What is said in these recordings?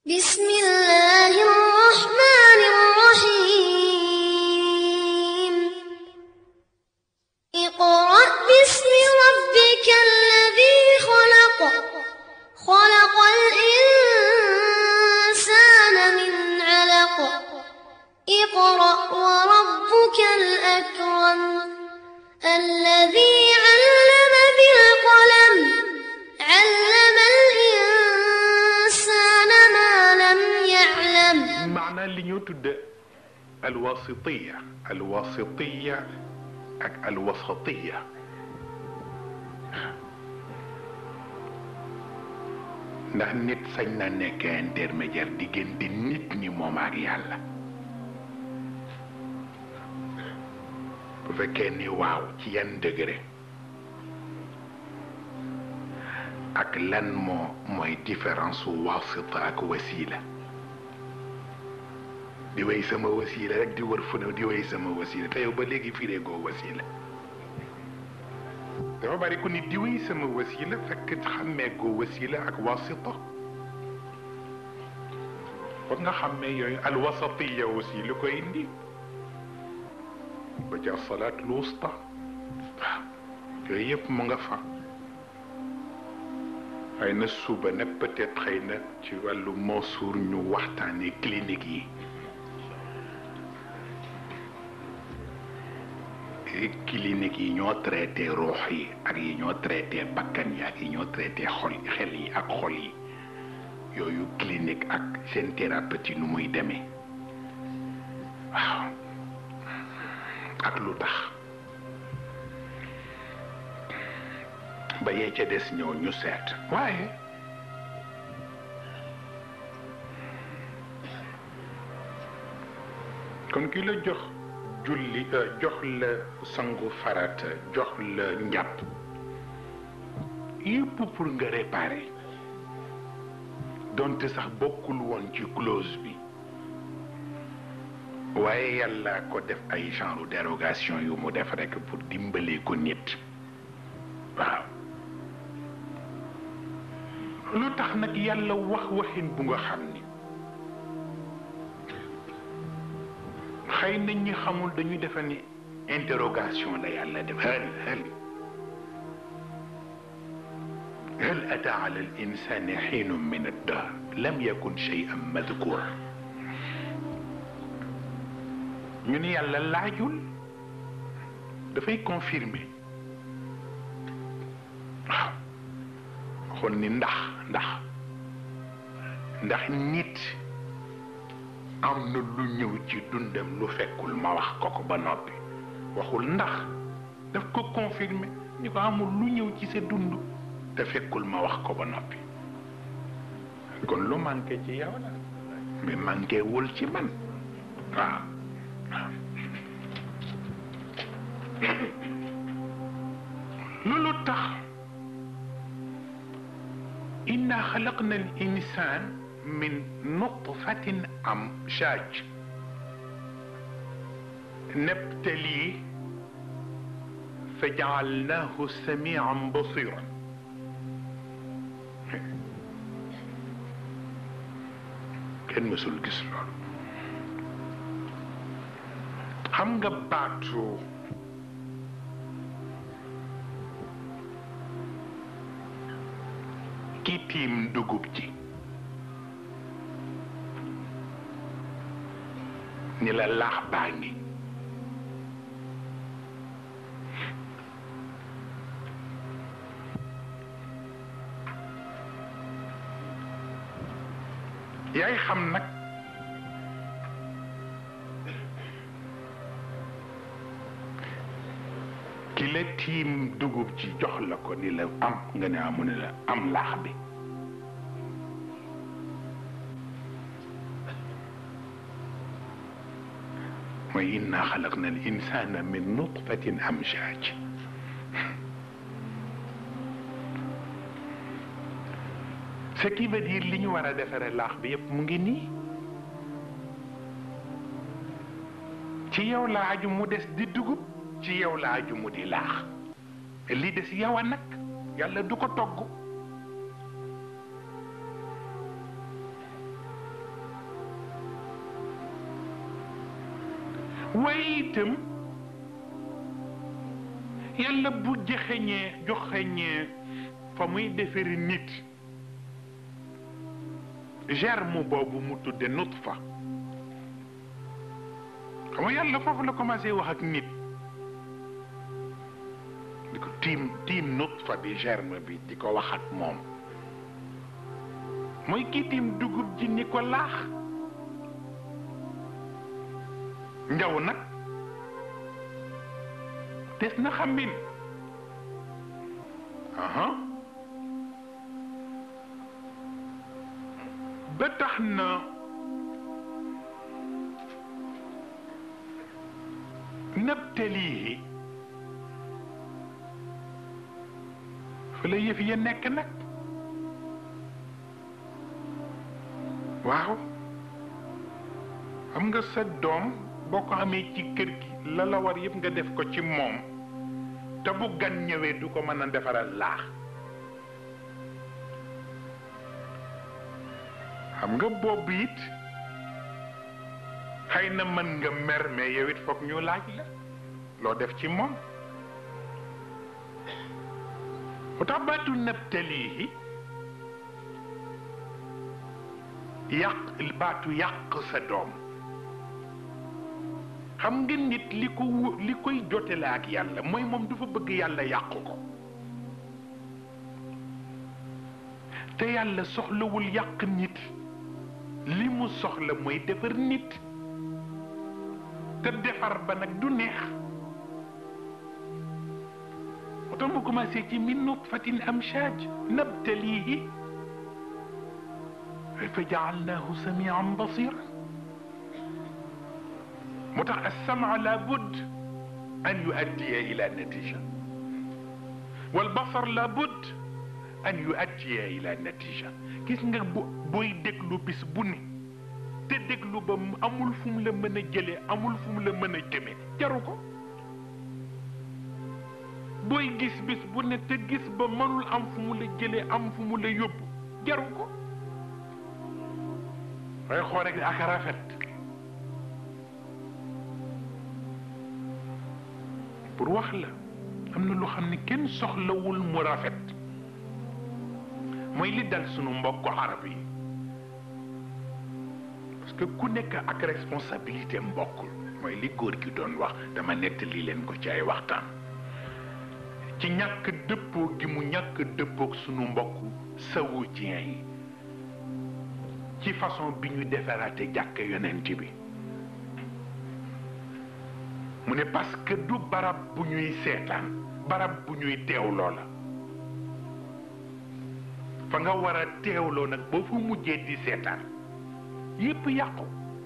بسم الله الرحمن الرحيم اقرأ باسم ربك الذي خلق خلق الإنسان من علق اقرأ وربك الأكرم الذي علم بالقلم علم الإنسان ما لم يعلم maanaa li ñoo tudde alwasitiya alwasitiya ak alwasatiya ndax nit sañ na nekk intermédiaire diggante nit ñi moom ak yàlla bu fekkee ni waaw ci yan degré ak lan moo mooy différence su wasita ak wasila di way sama wasila rek di wër fu ne di way sama wasila te yow ba léegi firee goo wasila dafa bari ku ni di way sama wasila fekk xàmmee goo wasila ak wasita kon nga xàmmee yooyu alwasatiya aussi lu koy indi ba ca salaatul wusta waaw yooyu yëpp mu nga fa xëy na suba nag peut-être xëy na ci wàllu Mansour ñu waxtaanee clinique yi clinique yi ñoo traité ruux yi ak yi ñoo traité bakkan yi ak yi ñoo traité xol xel yi ak xol yi yooyu clinique ak seen thérapeutie nu muy demee waaw ak lu tax ba yee ca des ñëw ñu seet waaye kon ki la jox julli jox la sangu farata jox la njàpp yépp pour nga réparer donte sax bokkul woon ci clause bi waaye yàlla ko def ay genre dérogation yu mu def rekk pour dimbalee ko nit waaw lu tax nag yàlla wax waxin bu nga xam ni xëy na ñi xamul dañu defe ni interrogation la yàlla def hal hal hal ata ala al insani xiinun min addahr lam yakun shay'an madkur ñu ni yàlla laajul dafay confirmer waaw waxoon ni ndax ndax ndax nit am na lu ñëw ci dundam lu fekkul ma wax ko ko ba noppi waxul ndax daf ko confirmer ni ko amul lu ñëw ci sa dund te fekkul ma wax ko ba noppi kon lu manqué ci yow la mais manqué wul ci man waaw loolu tax inna xalaqna al insan min nutfatin amshaj نبتليه فجعلناه سميعا بصيرا kenn mësul gis loolu xam nga baatu ki tiim dugub ji ni la laax baa ngi yaay xam nag ki la tiim dugub ji jox la ko ni la am nga ne amu ne la am laax bi mooy inna xalaqna al insana min nutfatin amshaj ce qui veut dire li ñu war a defaree laax bi yépp mu ngi nii ci yow la aju mu des di dugub ci yow la aju mu di laax li des yow a nag yàlla du ko togg waaye itam yàlla bu joxeñee joxeñee fa muy defari nit germe boobu mu tudde nutfa xam nga yàlla foofu la commencé wax ak nit di ko tiim tiim nutfa bi germe bi di ko wax ak moom mooy kii tiim dugub ji ni ko laax njaw nag des na xambin aha ba tax na nabtalihi fa la yëf ya nekk nag waaw xam nga sa doom boo ko amee ci kër gi la la war yëpp nga def ko ci moom te bu gan ñëwee du ko mën a defaral laax xam nga boobu it xëy na mën nga mer mais yow it foog ñu laaj la loo def ci moom bu tax baatu nabtalihi yàq baatu yàq sa doom xam nga nit li ko wu- li koy jotele ak yàlla mooy moom dafa bëgg yàlla yàqu ko te yàlla soxlawul yàq nit li mu soxla mooy defar nit te defar ba nag du neex moo tax mu commencé ci min nutfatin amshaj nabtalihi fa jaalnaahu samian basira moo tax alsama la budd an yuaddiya ila natija walbasar la budd an yuaddiya ila natija gis nga bu booy déglu bis bu ne te déglu ba mu amul fu mu la mën a jëlee amul fu mu la mën a jëme jaru ko booy gis bis bu ne te gis ba mënul am fu mu la jëlee am fu mu la yóbbu jaru ko waaye xool rek ak rafet pour wax la am na lu xam ne kenn soxlawul mu rafet mooy li dal sunu mbokku arab yi parce que ku nekk ak responsabilité mbokkul mooy li góor gi doon wax dama nettali leen ko ci ay waxtaan ci ñàkk dëppoo gi mu ñàkk dëppook sunu mbokku saoudien yi ci façon bi ñu defaraate jàkk yonent bi mu ne parce que du barab bu ñuy seetaan barab bu ñuy teewloo la fa nga war a teewloo nag boo fa mujjee di seetaan yépp yàqu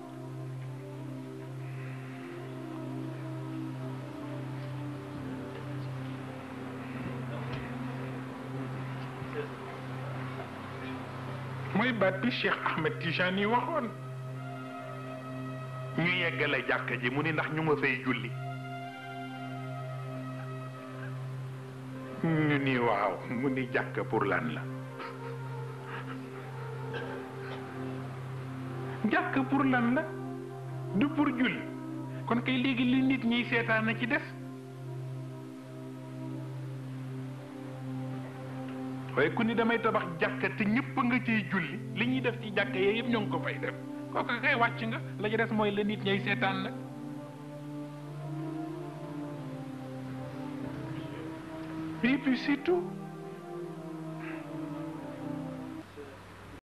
mooy baat bi Cheikh Ahmed Tijani yi waxoon ñu yeggale jàkka ji mu ni ndax ñu nga fay julli ñu ni waaw mu ni jàkka pour lan la jàkka pour lan la du pour julli kon kay léegi li nit ñiy seetaan na ci des waaye ku ni damay tabax jàkka te ñëpp nga ciy julli li ñuy def ci jàkka yee yëpp ñoo ngi ko fay def kooku kay wàcc nga la ci des mooy la nit ñay seetaan nag et puis c'est tout